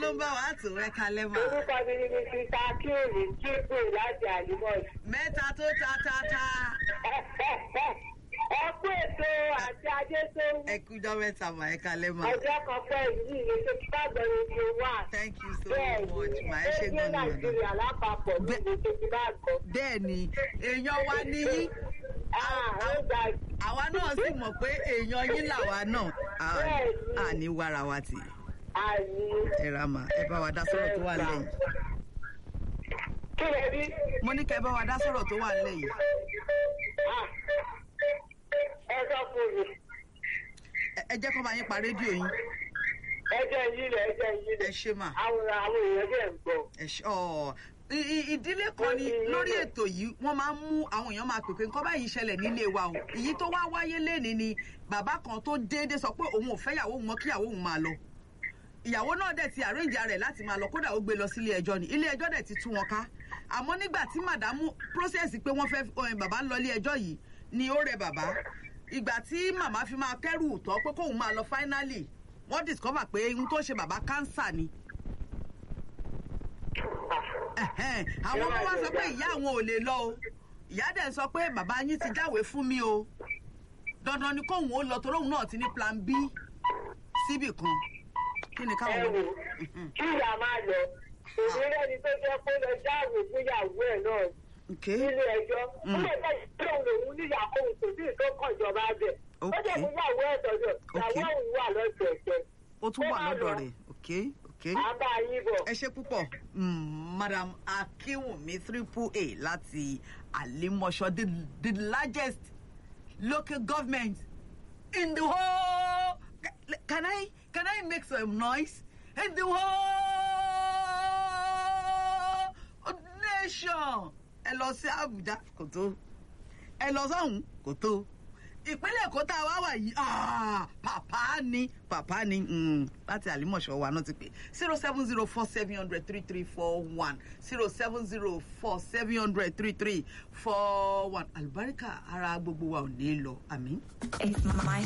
ló ń bá wa tó ẹ kalẹ́ mà. Orúkọ mi ni Mrs. Akéèrè Jíbrì láti Àlùmọ́ọ̀sì. mẹ́ta tó ta ta ta. Ẹ kú ètò àti ajé tó wù. ẹ kújọ mẹ́ta mà ẹ kalẹ́ mà. Ọjọ́ kan pẹ́ yìí ni ṣe kí bá gbẹ̀rù ni o wà. thank you so Bẹ́ẹ̀ much mà ẹ ṣe ni, gan ni ọ̀dọ̀. Nàìjíríà lápapọ̀ ní Bẹ́ẹ̀- ìlú tó ti bá gbọ́. bẹ́ẹ̀ ni èèyàn wa ní yín Ah, ó ga àwa náà sì mọ̀ pé èèyàn yín làwa náà À- Bẹ́ẹ̀ ni. àní wàrà wa tì àyè. ẹ ra mà ẹ bá wa dá sọ̀rọ̀ tó wà lẹ́yìn. Kí lè rí? mo ní kẹ́ ẹ bá wa dá sọ̀rọ̀ tó wà lẹ́yìn. Ah, Ẹ sọ fún mi. Ẹ- ẹ jẹ́ kó bá yín pa rédíò yín Ẹjọ́ yìí lẹ̀ ẹjọ́ yìí ẹ lẹ̀. ṣe mà. Àwọn àwọn èèyàn dẹ̀ ń gbọ́. ẹ ṣe ọ I- i- ìdílé kan ni lórí ètò yìí wọ́n máa ń mú àwọn èèyàn máa pèpè nǹkan báyìí ṣẹlẹ̀ nílé wa o èyí tó wá wáyé lénìí ni bàbá kan tó déédéé sọ pé òun ò fẹ́ ìyàwó òun mọ́ kí ìyàwó òun máa lọ ìyàwó náà dẹ̀ ti àrẹ́ǹjà rẹ̀ láti máa lọ kódà ó gbé lọ sí ilé ẹjọ́ ni ilé ẹjọ́ dẹ̀ ti tú wọn ká àmọ́ nígbà tí màdámù process pé wọ́n fẹ́ ẹ, bàbá ń lọ ilé ẹjọ́ yìí ni ó rẹ bàbá ìgbà tí màmá fi máa kẹ́rù tọ́ pé kóun máa lọ finally wọ́n discover pé ohun tó ṣe bàbá cancer ni Ẹ̀hẹ́n, àwọn ọmọ wa sọ pé ìyá àwọn ò lè lọ o ìyá dẹ̀ sọ pé bàbá yín ti jáwèé fún mi o dandan ni kóun ó lọ toróun náà ti ní plan b síbì kan kí ni Ẹ káwọn wò kí ìyá máa lọ. Òmìnira ni tó jẹ́ pé lọ jáwèé fúnyàwó ẹ̀ náà ok nílé ẹjọ́. Ó lè fẹ́ ìṣòro lòun níyàwó òun kò sí ìtókàn ìjọba bẹ̀. Ó jẹ́ Ok. fúnyàwó ẹ̀ tọ́jọ́. Ìyàwó òun wà lọ́sẹ̀ẹ̀sẹ̀. ó tún Ẹ wà máa lọ́dọ̀ lọ. rẹ̀ ok ok À ń bá yín bọ̀. ẹ ṣe púpọ̀ Mm, madam akinwumi triple a láti alimọ̀ṣọ́ the the largest local government in the whole can I can I make some noise in the whole nation ẹ lọ sí Abuja kò tó ẹ lọ sọ́hún kò tó ìpínlẹ̀ èkó tá a wá wà yìí ah, pàpá ni pàpá ni mm, láti àlímọ̀ṣọ́ wa náà ti pè zero seven zero four seven hundred three three four one zero seven zero four seven hundred three three four one àlùbáríkà ara gbogbo wa ò ní lọ àmín. It's my